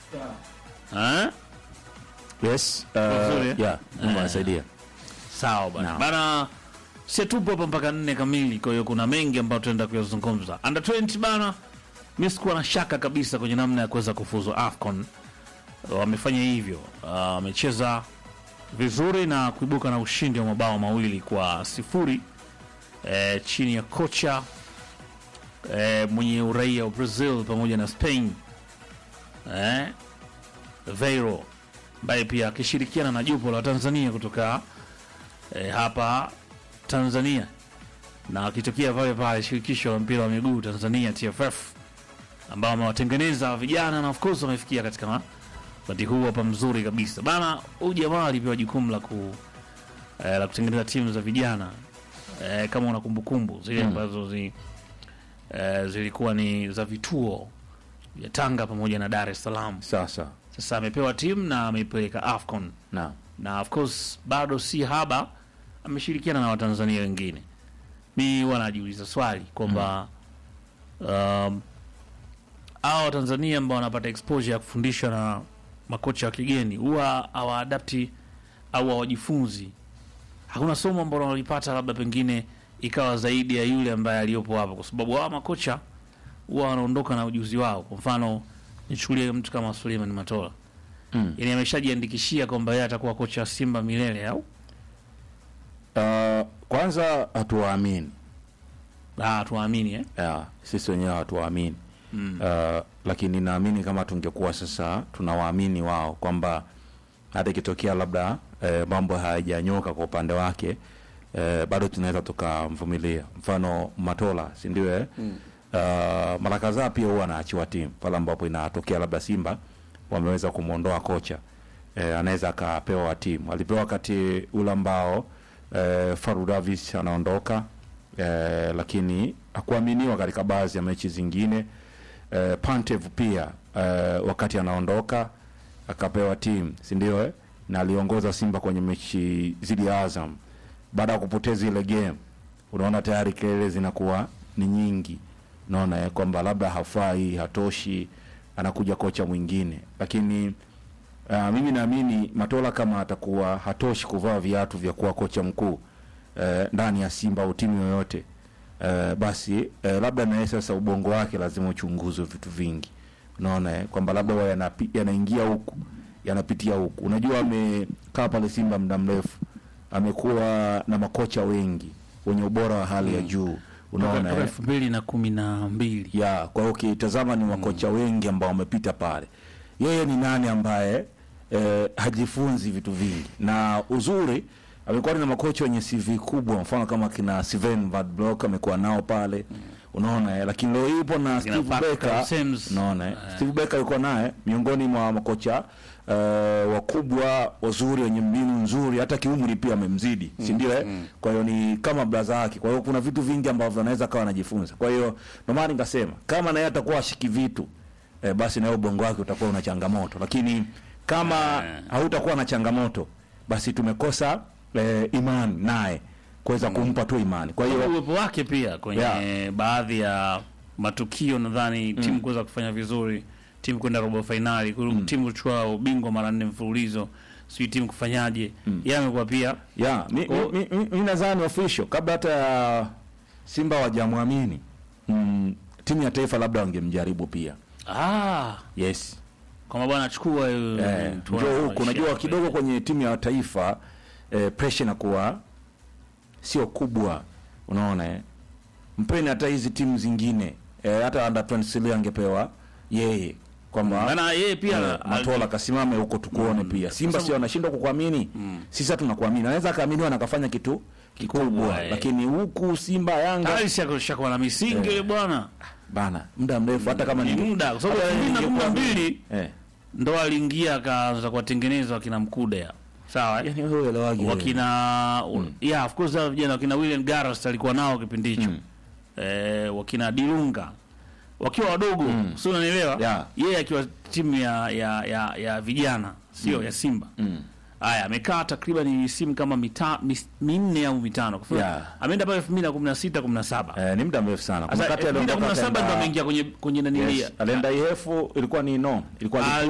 Eh? Yes. Vizuri, eh? Uh, yeah, Mungu anasaidia. Sawa bana. Naam. Bana si tupo hapa mpaka nne kamili, kwa hiyo kuna mengi ambayo tunaenda kuyazungumza. Under 20 bana, mimi sikuwa na shaka kabisa kwenye namna ya kuweza kufuzu AFCON. Wamefanya hivyo, Ah, wamecheza vizuri na kuibuka na ushindi wa mabao mawili kwa sifuri eh, chini ya kocha eh, mwenye uraia wa Brazil pamoja na Spain eh, Veiro ambaye pia akishirikiana na jopo la Tanzania kutoka eh, hapa Tanzania na akitokea pale pale shirikisho la mpira wa miguu Tanzania TFF ambao wamewatengeneza vijana na of course wamefikia katika wakati huu hapa mzuri kabisa bana. Huyu jamaa alipewa jukumu la ku eh, la kutengeneza timu za vijana eh, kama una kumbukumbu zile ambazo zi, eh, zilikuwa ni za vituo vya Tanga pamoja na Dar es Salaam. Sasa. Sasa amepewa timu na ameipeleka AFCON Na. na of course bado si haba, ameshirikiana na Watanzania wengine. Mi huwa najiuliza swali kwamba um, hao Watanzania ambao wanapata exposure ya kufundishwa na makocha wa kigeni huwa hawaadapti au hawajifunzi. Hakuna somo ambalo wanalipata labda pengine ikawa zaidi ya yule ambaye aliyopo hapo, kwa sababu hawa makocha huwa wanaondoka na ujuzi wao. Kwa mfano nichukulie mtu kama Suleiman Matola Mm. yani ameshajiandikishia kwamba yeye atakuwa kocha wa Simba milele au Uh, kwanza hatuwaamini. ah, tuamini eh? Yeah, sisi wenyewe hatuwaamini. mm. Uh, lakini naamini kama tungekuwa sasa tunawaamini wao kwamba hata ikitokea labda eh, mambo hayajanyoka kwa upande wake eh, bado tunaweza tukamvumilia. Mfano Matola, si ndio? Eh? Mm. Uh, mara kadhaa pia huwa anaachiwa timu pale ambapo inatokea labda Simba wameweza kumwondoa kocha eh, anaweza akapewa timu. Alipewa wakati ule ambao eh, Faru Davis anaondoka eh, lakini hakuaminiwa katika baadhi ya mechi zingine eh, Pantev pia eh, wakati anaondoka akapewa timu si ndio eh? na aliongoza Simba kwenye mechi zidi ya Azam. Baada ya kupoteza ile game, unaona tayari kelele zinakuwa ni nyingi, unaona eh, kwamba labda hafai, hatoshi, anakuja kocha mwingine. Lakini uh, mimi naamini Matola kama atakuwa hatoshi kuvaa viatu vya kuwa kocha mkuu eh, ndani ya Simba au timu yoyote eh, basi eh, labda naye sasa ubongo wake lazima uchunguzwe vitu vingi unaona eh, kwamba labda huwa yanapi- yanaingia huku yanapitia huku. Unajua, amekaa pale Simba muda mrefu, amekuwa na makocha wengi wenye ubora wa hali ya juu, unaona toka eh? elfu mbili na kumi na mbili ya kwa hiyo ukitazama ni makocha wengi ambao wamepita pale. Yeye ni nani ambaye eh, hajifunzi vitu vingi, na uzuri amekuwa na makocha wenye CV kubwa, mfano kama kina Sven Van Blok amekuwa nao pale unaona eh, lakini leo yupo na Kina Steve Pascal Becker Sims. unaona eh, Eh. Steve Becker yuko naye miongoni mwa makocha eh, wakubwa wazuri wenye mbinu nzuri, hata kiumri pia amemzidi, si ndio eh? Kwa hiyo ni kama blaza yake. Kwa hiyo kuna vitu vingi ambavyo anaweza kawa anajifunza. Kwa hiyo ndio maana nikasema kama naye atakuwa ashiki vitu eh, basi naye ubongo wake utakuwa una changamoto, lakini kama Eh. hautakuwa na changamoto, basi tumekosa eh, imani naye kuweza kumpa tu imani. Kwa hiyo uwepo wake pia kwenye Yeah. baadhi ya matukio nadhani timu kuweza kufanya vizuri, timu kwenda robo fainali, timu kuchukua ubingwa mara nne mfululizo, sijui timu kufanyaje, yeye amekuwa pia ya mi, Kwa- mi, mi, mi nadhani official kabla hata ya Simba wajamwamini mm, timu ya taifa labda wangemjaribu pia. ah, Yes. kwamba bwana achukua Eh, tuone njoo huku maisha unajua yake. kidogo kwenye timu ya taifa eh, pressure inakuwa sio kubwa, unaona eh. Mpeni hata hizi timu zingine eh, hata under 23 angepewa yeye kwamba maana yeye pia Eh, Matola kasimame huko tukuone pia. Simba sio anashindwa kukuamini. Sisi tunakuamini. Anaweza akaaminiwa na akafanya kitu kikubwa, Kikubwa, eh. lakini huku Simba Yanga tayari shako- shakuwa na misingi yule bwana bana muda mrefu hata kama ni ninge- muda kwa sababu hata elfu mbili na kumi na ningekuwa- mbili eh ndo aliingia akaanza kuwatengeneza wakina Mkude sawa eh? yani wewe elewagi wewe. wakina yeah of course hao vijana wakina William Garras alikuwa nao kipindi hicho Mm. eh, wakina Dilunga wakiwa wadogo Mm. si unanielewa Yeah. yeye akiwa timu ya ya ya, ya vijana sio ya Simba Mm. haya amekaa takriban misimu kama mita, mis, minne au mitano Kwa sababu Yeah. ameenda pale 2016 17 Eh, ni muda mrefu sana. Kuna sasa wakati aliondoka 2017 ndo akaenda- ameingia kwenye kwenye nanilia Yes, alienda IF ilikuwa ni no, ilikuwa Ah,